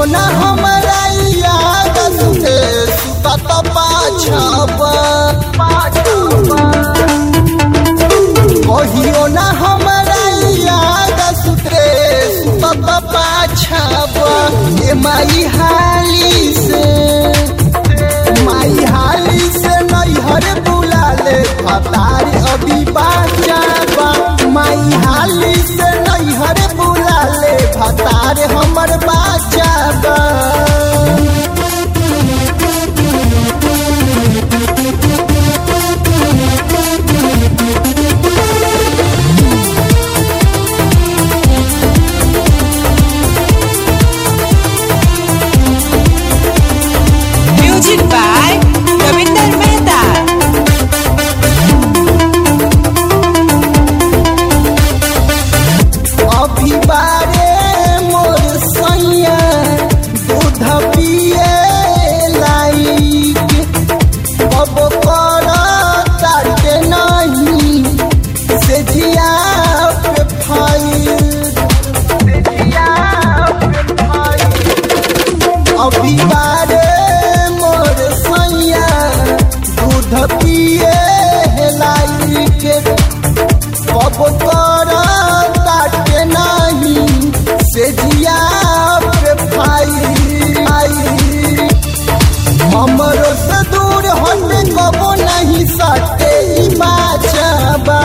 ना हमरा याद सुते सुतत पाछबा कहियो ना हमरा याद सुते सुतत पाछबा ए माई हाली से माई हाली से नैहर बुलाले फतार अभी बाचाबा माई हाली से नैहर बुलाले फतार हमर बाचाबा Music by Ravinder Mehta. अभी बारे मोर सैया दूध पिए लाइक अब कर ताटे नहीं से जिया पे फाइल अभी बारे मोर सैया दूध पिए लाइक कब कर ताटे नहीं से जिया पे फाई हमरो से दूर हटे कबो नहीं सटे ई बाचबा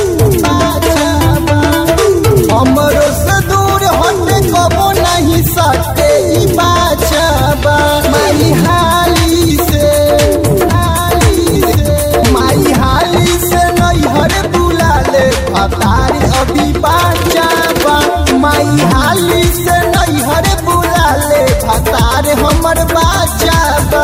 बाचबा हमरो से दूर हटे कबो नहीं सटे ई बाचबा माई हाली से हाली से माई हाली से नैहर बुलाले फतार अभी बाचाबा माई हाली से नैहर बुलाले फतार हमर बाचाबा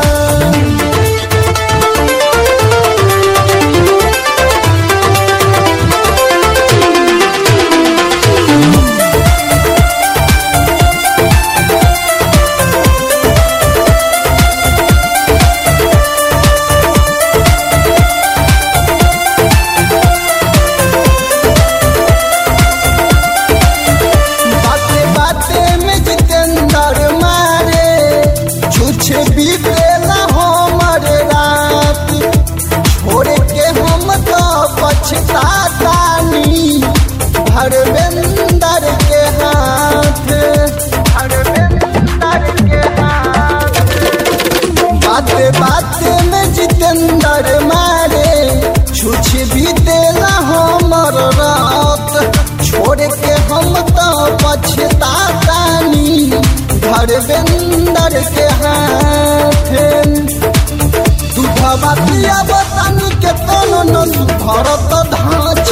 बाते बाते में जितेंद्र मारे छुछे बीतेला हमर रात छोड़ के हम तो पछतातानी धर्मेंद्र के हाथ धर्मेंद्र के हाथ बाते बाते में जितेंद्र मारे छुछ भी देला हमर रात छोड़ के हम तो पछतातानी धर्मेंद्र के हाथ दूधवा पिया बतानी के तन न सुधरत धाँच